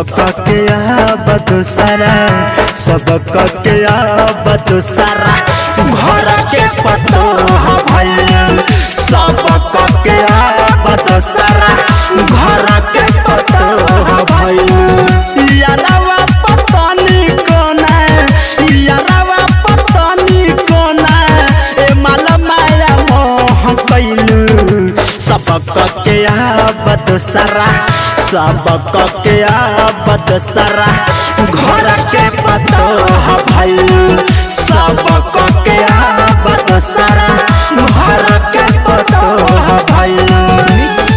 सब के आबत सारा सब के आबत सारा घर के पतो भइल सब के आबत सारा घर के पतो भइल यारवा पतनी कोना यारवा पतनी कोना ए माल माया मोह कैलू सबक के आबद सारा सबक के आबद सारा घर के पतो भइल सबक के आबद सारा घर के पतो भइल मिक्स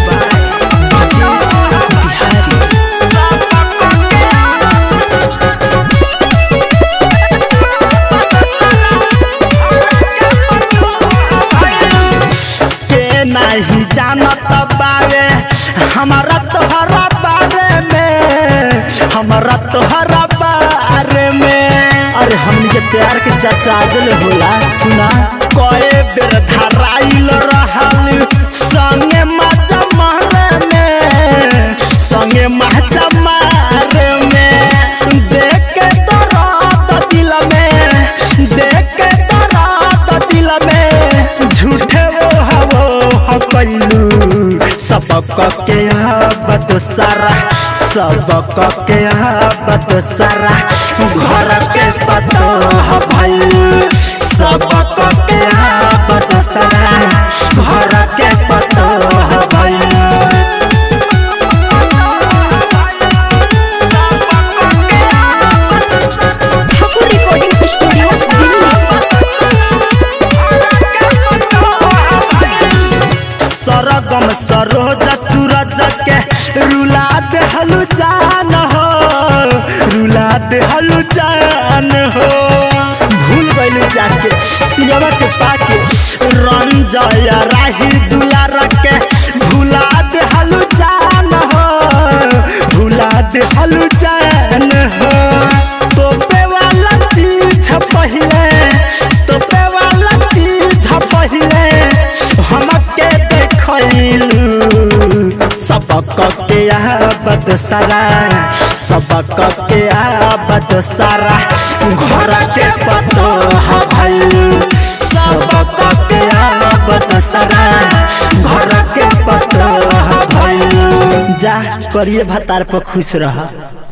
के नहीं जानत बारे हमारा तोहरा बारे में हमारा तोहरा बारे में अरे हमनी के प्यार के चाचा जल होला सुना कए बेर धराइल रहल संगे मजा मारे में संगे मजा मारे में देख के दर्द दिल में देख के दर्द दिल में झूठे वो हवो कैलू सबक के आबद सारा सबक के आबद सारा घर के पतो भइल सबक के आबद सारा घर के पतो भइल ठाकुर रिकॉर्डिंग स्टूडियो सरगम सरोज सूरज के रुला देहलु जान हो रुला देहलु जान हो भूल गइलु जाके पियवा के पाके रंजय राही दुलार के भुला देहलु जान हो भुला देहलु जान हो तोपे वाला चीज पहिले तोपे वाला चीज पहिले हमके देखलू सबक के आबद सारा सबक के आबद सारा घर के पतो भइल सबक के आबद सारा घर के पतो भइल जा करिए भतार पर खुश रह